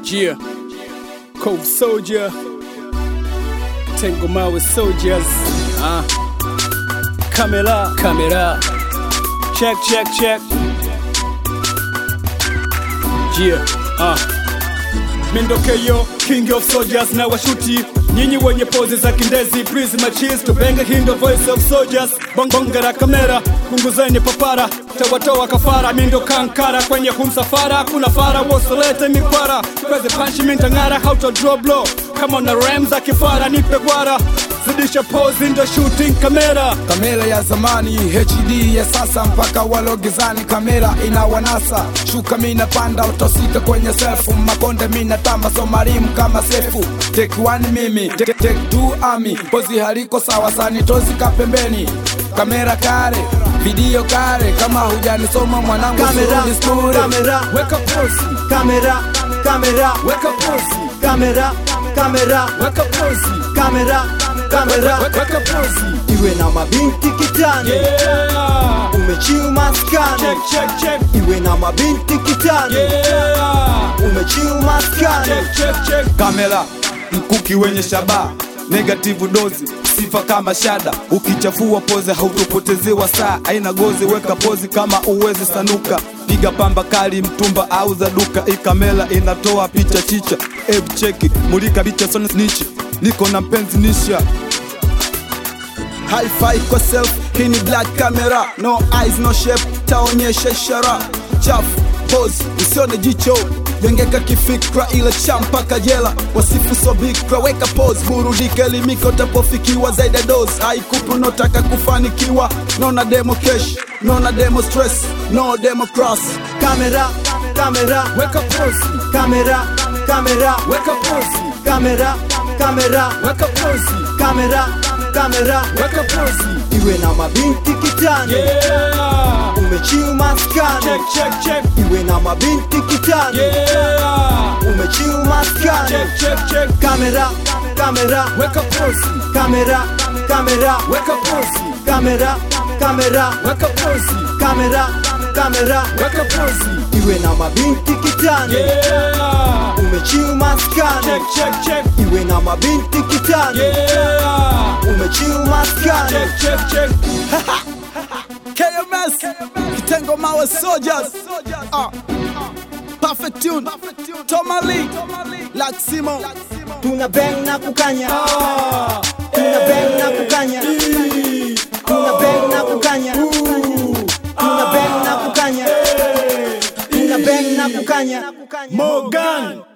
Yeah. Cove Soldier. Tengo Mawe Soldiers. Ah. Kamera. Kamera. Check, check, check. Yeah. Ah. Mindokeyo, king of soldiers na washuti nyinyi wenye pozi za kindezi please machis tubenge hindo voice of soldiers bongera kamera punguzeni papara tawatoa kafara mindo kankara kwenye humsafara kuna fara wosolete mikwara kweze panchi mintang'ara how to draw blow kama na rem za kifara nipe gwara zidisha pose ndo shooting kamera kamera ya zamani HD ya sasa mpaka walogezani kamera inawanasa shuka mina panda utosika kwenye selfu makonde mina tamba somarimu kama sefu take one mimi take, take two ami pozi haliko sawa sanitozika pembeni kamera kare video kare kama hujanisoma mwanangu Kamera, surudi skure. kamera. weka pozi kamera kamera weka pozi kamera kamera weka pozi kamera kamera weka pozi iwe na mabinti kitani yeah. umechiu maskani check, check, check. iwe na mabinti kitani Yeah. umechiu maskani Check, check, check. kamera mkuki wenye shabaha negative dozi sifa kama shada ukichafua poze hautopotezewa saa aina gozi weka pozi kama uwezi sanuka piga pamba kali mtumba au za duka hii kamera inatoa picha chicha ebu cheki mulika picha sone snitch niko na mpenzi nisha Hi-fi kwa self, hii ni black camera No eyes, no shape, taonyesha ishara Chafu, pose, usione jicho Jengeka kifikra ila champaka jela Wasifu so bikra, weka pose Burudika elimika utapofikiwa zaidi ya dose Haikupi unotaka kufanikiwa Nona demo cash, nona demo stress No demo cross kamera kamera Weka pose, kamera kamera weka pose kamera kamera Weka pose, kamera kamera weka pose iwe na mabinti kitani Yeah. umechiu maskani Check, check, check. iwe na mabinti kitani Yeah. umechiu maskani Check, check, check. kamera kamera Weka pose, kamera kamera weka pose kamera kamera Weka pose, kamera kamera weka pose iwe na mabinti kitani Yeah. umechiu maskani Check, check, check. iwe na mabinti kitani Yeah. umechiu maskani Check, check, check. KMS Kitengo Mawe Soldiers Ah. Perfect Tune Toma Lee Laximo tuna bang na kukanya tuna bang na kukanya tuna bang na kukanya tuna bang na kukanya tuna bang na kukanya Morgan.